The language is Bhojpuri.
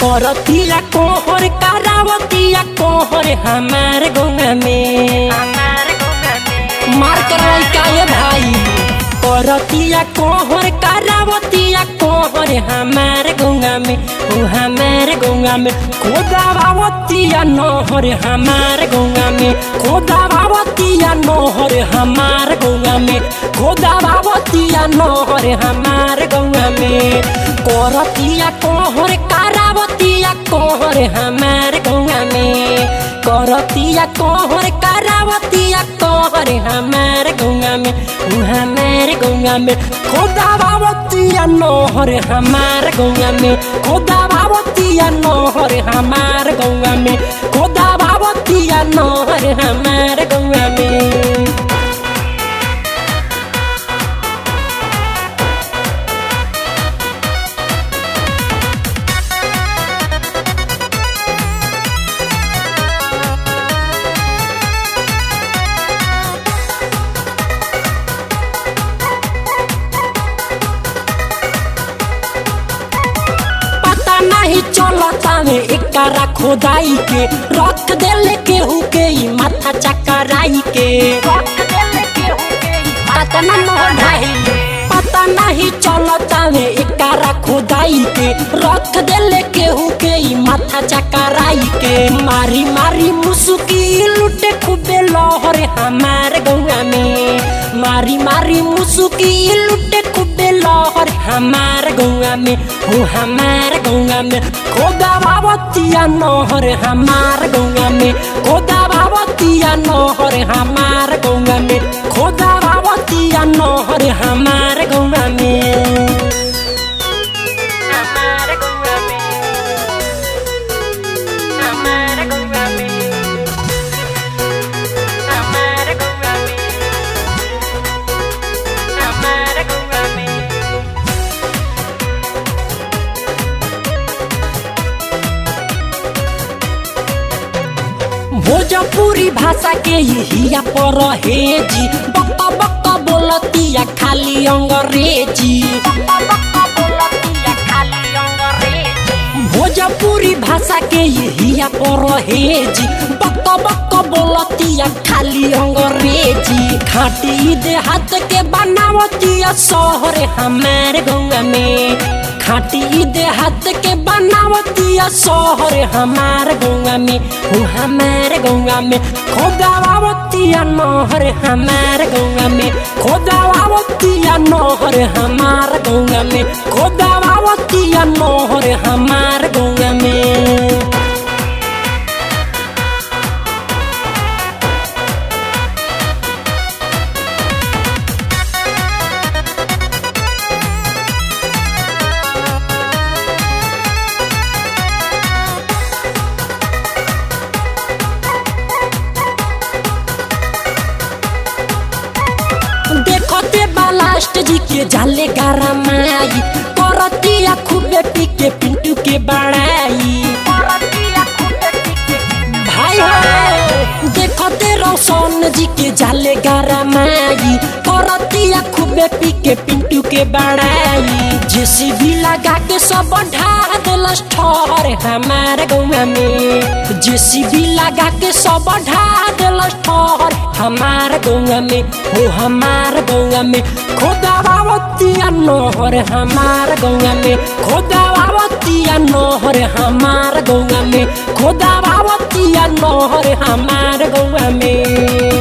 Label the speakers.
Speaker 1: करतिया कोहर करावतिया कोहर हमार गौवा में मार करवाई काये भाई करतिया कोहर करावतिया कोहर हमार गौवा में ओ हमार गौवा में खोदावतिया नहर हमार गौवा में खोदावतिया नहर हमार गौवा में खोदावतिया नहर हमार गौवा में करतिया कोहर करावतिया कोहर हमार गौवा में करतिया कोहर करावतिया कोहर हमार गौवा में उ हमार गौवा में खोदावतिया नहर हमार गौवा में खोदावतिया नहर हमार गौवा में खोदावतिया नहर हमार गौवा में पता नहीं चलता में एकरा खोदाई के रख देले केहू के ई माथा चकराई के पता न मोढ़ाई पता नहीं चलता में एकरा खोदाई के रख देले केहू के ई माथा चकराई के मारी मारी मुसुकी लुटे खूबे लहर हमार गौवा में मारी मारी मुसुकी लुटे खूबे लहर हमार गौवा में हो हमार गौवा में खोदावतिया नहर हमार गौवा में खोदावतिया नहर हमार गौवा में खोदावतिया नहर हमार गौवा में हमार गौवा में हमार गौवा में हमार गौवा में हमार गौवा में भोजपुरी भाषा के यहिया पर हेजी बक्का बक्का बोलतिया खाली अंग्रेजी भोजपुरी भाषा के यहिया पर हेजी बक्का बक्का बोलतिया खाली अंग्रेजी खाटी देहात के बनावतिया शहर हमार गौवा में खाटी देहात के बनावतिया शहर हमार गौवा में हो हमार गौवा में खोदावतिया नहर हमार गौवा में खोदावतिया नहर हमार गौवा में खोदावतिया नहर हमार गौवा में देखते बालास्ट जी के जाले गारा माई करतिया खूबे पी के पिंटू के बड़ाई भाई हो देखते रोशन जी के जाले गारा माई करतिया खूबे पी के पिंटू के बड़ाई जेसी भी लगा के सब ढा देलस ठहर हमार गौवा में जेसी भी लगा के सब ढा देलस ठहर हमार गौवा में हो हमार गौवा में खोदावतिया नहर हमार गौवा में खोदावतिया नहर हमार गौवा में खोदावतिया नहर हमार गौवा में